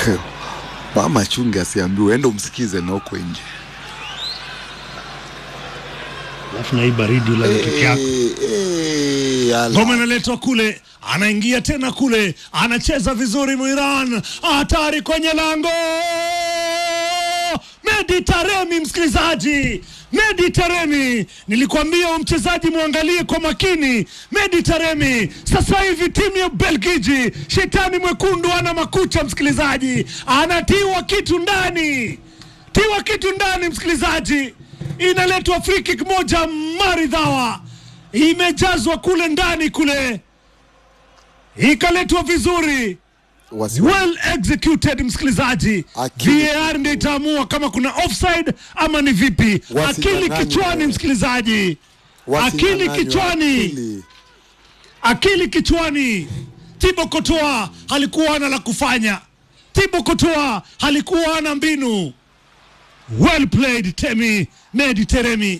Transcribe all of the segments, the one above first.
mama chunge asiambiwe, enda umsikize na huko nje. alafu na hii baridi ulale peke yako Eh, eh, ala. ngoma inaletwa kule anaingia tena kule anacheza vizuri muiran hatari kwenye lango medi taremi msikilizaji medi taremi nilikwambia huyu mchezaji mwangalie kwa makini medi taremi sasa hivi timu ya belgiji shetani mwekundu ana makucha msikilizaji anatiwa kitu ndani tiwa kitu ndani msikilizaji inaletwa free kick moja maridhawa imejazwa kule ndani kule ikaletwa vizuri Wasi- well executed msikilizaji Akili- var ndio itaamua kama kuna offside ama ni vipi akili Wasinyang'anywe. kichwani msikilizaji akili wasinyang'anywe kichwani akili. akili kichwani tibo kotoa halikuwa ana la kufanya tibo kotoa halikuwa ana mbinu well played temi medi teremi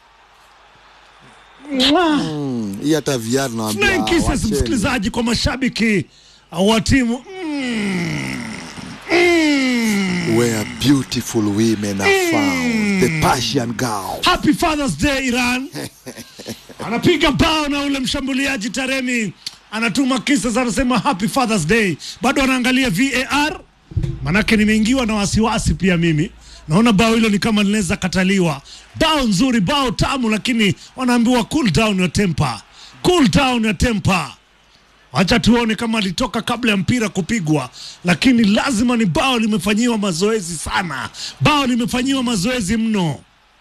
Mwah. Mm, hii hata VR nawaambia Flying kisses wacheni. msikilizaji kwa mashabiki wa timu mm. Mm. Where beautiful women are found. The Persian girl. Happy Father's Day Iran. Anapiga bao na ule mshambuliaji Taremi anatuma kisses, anasema Happy Father's Day. Bado anaangalia VAR, manake nimeingiwa na wasiwasi pia mimi. Naona bao hilo ni kama linaweza kataliwa. Bao nzuri, bao tamu, lakini wanaambiwa cool down your temper, cool down your temper. Wacha tuone kama alitoka kabla ya mpira kupigwa, lakini lazima ni bao limefanyiwa mazoezi sana, bao limefanyiwa mazoezi mno.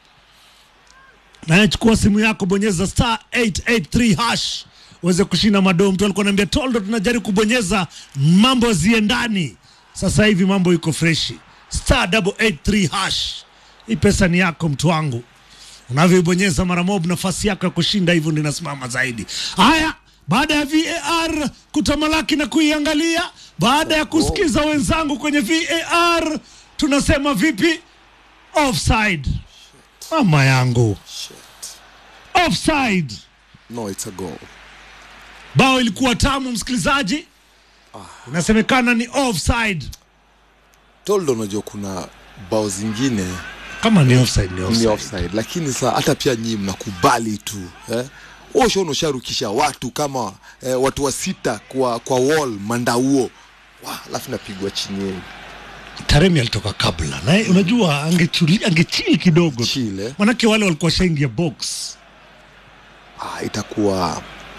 Naye chukua simu yako, bonyeza star 883 hash uweze kushinda madoo. Mtu alikuwa ananiambia Toldo, tunajaribu kubonyeza mambo ziendani. Sasa hivi mambo iko freshi, star 883 hash. Hii pesa ni yako mtu wangu, unavyoibonyeza mara mob, nafasi yako ya kushinda hivyo ndio inasimama zaidi. Haya, baada ya VAR kutamalaki na kuiangalia, baada ya kusikiza wenzangu kwenye VAR, tunasema vipi? Offside. Mama yangu, offside. No, it's a goal. Bao ilikuwa tamu, msikilizaji, inasemekana ni offside. Toldo, unajua kuna bao zingine Kama ni offside, ni ni offside. offside, lakini saa hata pia nyinyi mnakubali tu eh? Osho unasharukisha watu kama eh, watu wa sita kwa, kwa wall mandauo Wa, alafu napigwa chini yenu Taremi alitoka kabla na unajua angechuli angechili kidogo tu. Chile. manake wale walikuwa shaingia box. ah, itakuwa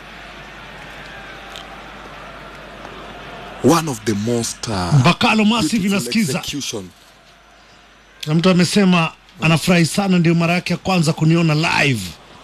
one of the most uh, Bakalo Massive beautiful inasikiza execution. na mtu amesema anafurahi sana, ndio mara yake ya kwanza kuniona live.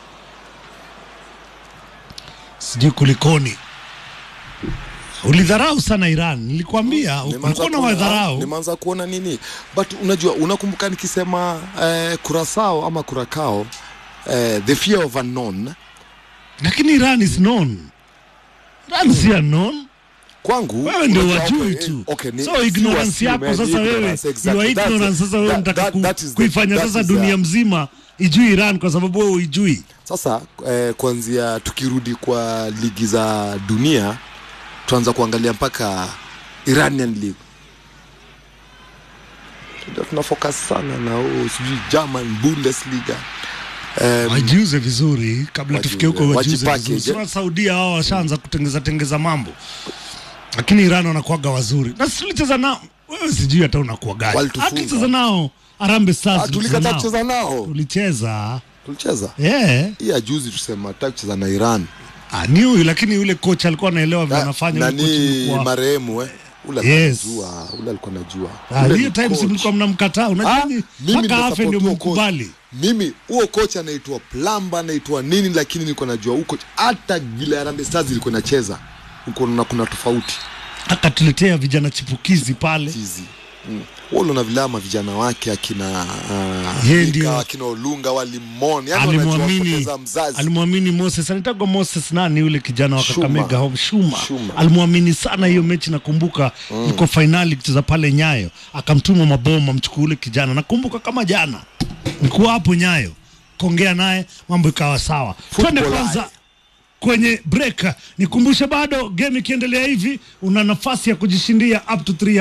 Sijui kulikoni. Ulidharau sana Iran, nilikwambia Nimeanza ulikuwa na kuona- wadharau. nimeanza kuona nini but unajua unakumbuka nikisema eh, kurasao ama kurakao eh, the fear of unknown lakini Iran is known. Iran si unknown. kwangu Wewe ndio unajua, wajui okay, tu. eh, okay, ni- so si ignorance wasi, yako man, sasa wewe, ignorance, exactly. your That's- ignorance sasa wewe that- unataka that- ku- that is the- kuifanya that sasa is dunia the- mzima ijui Iran kwa sababu wewe uijui. Sasa eh, kuanzia tukirudi kwa ligi za dunia tuanza kuangalia mpaka Iranian League. Ndio tuna focus sana na oh, sijui German Bundesliga. Um, wajiuze vizuri kabla Wajiuze, tufike huko, wajiuze wajipackage, vizuri. eh? Sasa Saudia hao washaanza kutengeza tengeza mambo, lakini Iran wanakuaga wazuri, na sisi tulicheza nao. Wewe sijui hata unakuwa gani, Walitufunga. hatulicheza nao Harambee Stars, ah, tulicheza tulikataa nao. kucheza nao. tulicheza Tulicheza. yeah. Hii ya juzi tusema hataki kucheza na Iran. Ah, ni huyu lakini yule coach alikuwa anaelewa vile Na- anafanya. yule coach nani alikuwa- marehemu eh? Ule alikuwa Yes. anajua, ule alikuwa anajua. Ah, Ule hiyo ni time si coach. mlikuwa mnamkataa, unajua Ah, ni mimi mpaka afe ndio ndio support huo coach. mkubali. mimi huo kocha anaitwa plamba anaitwa nini lakini nilikuwa najua huko hata vile Harambee Stars ilikuwa inacheza huko na kuna tofauti Akatuletea vijana chipukizi pale hizi mm. wale na vilama vijana wake akina uh, Yeye Mika, ndio. akina Olunga walimon yani wanajua alimwamini kupoteza mzazi alimwamini Moses anaitagwa Moses nani yule kijana wa Shuma. Kakamega Home Shuma, Shuma. alimwamini sana hiyo mechi nakumbuka yuko fainali kucheza pale Nyayo akamtuma maboma mchukue ule kijana nakumbuka kama jana nilikuwa hapo Nyayo kuongea naye mambo ikawa sawa twende Football kwanza eye. kwenye break nikumbushe bado game ikiendelea hivi una nafasi ya kujishindia up to 3